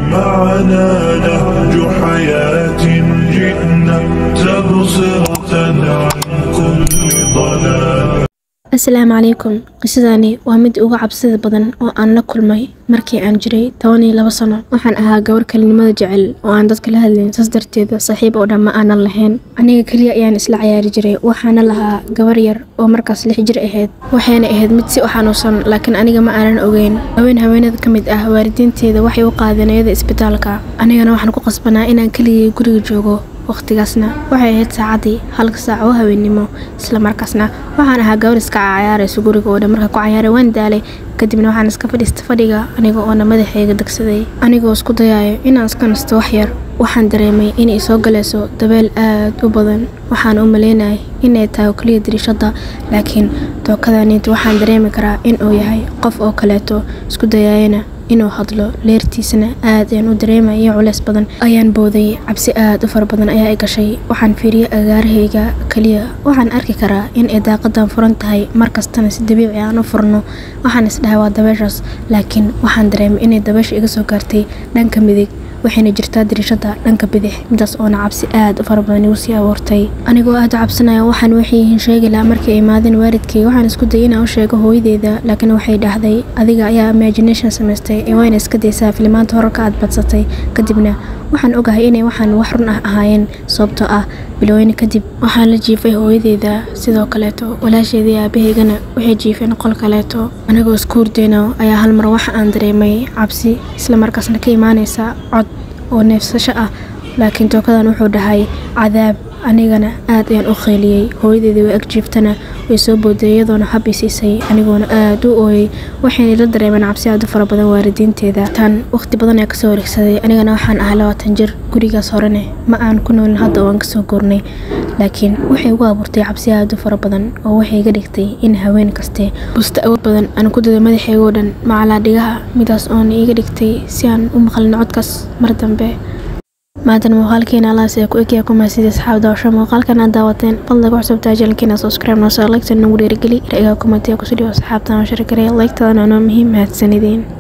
معنا نهج حياة جئنا تبصرة عن كل ضلال asalaamu calaykum qisadani waa mid uga cabsida badan oo aan la kulmay markii aan jiray toban iyo labo sano waxaan ahaa gabar kalinimada jecel oo aan dadka la hadlayn saas darteeda saaxiib oo dhan ma aanan lahayn aniga keliya ayaan isla cayaari jiray waxaana lahaa gabar yar oo markaas lix jir ahayd waxayna ahayd mid si u xanuunsan laakiin aniga ma aanan ogeyn haween haweenada ka mid ah waalidiinteeda waxay u qaadeen iyada isbitaalka anigana waxaan ku qasbanaa inaan keligay guriga joogo waqtigaasna waxay ahayd saacadii halka saac oo haweennimo islamarkaasna waxaan ahaa gabar iska cayaarayso guriga oo dhan marka ku cayaaray waan daalay kadibna waxaan iska fadhiista fadhiga aniga oona madaxayga degsaday anigoo isku dayayo inaan iska nasto wax yar waxaan dareemay inay soo galayso dabeel aad u badan waxaan u maleynayay inay tahay oo keliya dariishada laakiin tookadaniinta waxaan dareemi karaa in uu yahay qof oo kaleeto isku dayayana inuu hadlo leertiisana aad ayaan u dareemaya culeys badan ayaan booday cabsi aad u fara badan ayaa i gashay waxaan fiiriyey agaarahayga keliya waxaan arki karaa in ay daaqadan furan tahay markastana si dabiici aan u furno waxaan isdhahay waa dabeeshaas laakiin waxaan dareemay inay dabeesha iga soo gaartay dhanka midig waxayna jirtaa dariishada dhanka bidix midaas oona cabsi aad u fara badan igu sii abuurtay anigoo aad u cabsanaya waxaan waxay yihiin sheegi lahaa markay imaadeen waalidkay waxaan isku dayay inaan u sheego hooyadeeda laakiin waxay dhahday adiga ayaa imagination samaystay ee wayna iska daysaa filimaanta horarka aad badsatay kadibna waxaan ogahay inay waxaan wax run ah ahaayeen sababtoo ah biloweyne kadib waxaan la jiifay hooyadeeda sidoo kaleeto walaasheedii aabahaygana waxay jiifeen qol kaleeto anigoo isku hurdeyno ayaa hal mar waxa aan dareemay cabsi islamarkaasna ka imaanaysa cod oo neefsasho ah laakiin tookadan wuxuu dhahay cadaab anigana aad ayaan u kheyliyey hooyadeedii way ag jiiftana way soo booday iyadoona hab i siisay anigoona aad u ooyey waxayna la dareemeen cabsi aad u fara badan waalidiinteeda tan waqti badan ayaa kasoo wareegsaday anigana waxaan ahaa labaatan jir gurigaas horene ma aan ku noolin hadda oo aan kasoo goornay laakiin waxay ugu abuurtay cabsi aad u fara badan oo waxay iga dhigtay in haween kaste busta awood badan aan ku dado madaxaygoo dhan macalaa dhigaha midaas oona iga dhigtay si aan u maqlin codkaas mar dambe maantana muuqaalkeena allaas ee ku egyaa ku mahadsanid asxaab daawasho muuqaalkan aad daawateen fadlan ku xusubtaa janalkeena subscribe noo soo lagta nagu dhiirigeli ra'yiga kumatiya kusoo dhigo asxaabtan oo shirgareya laygtadana noo muhiim mahadsanideen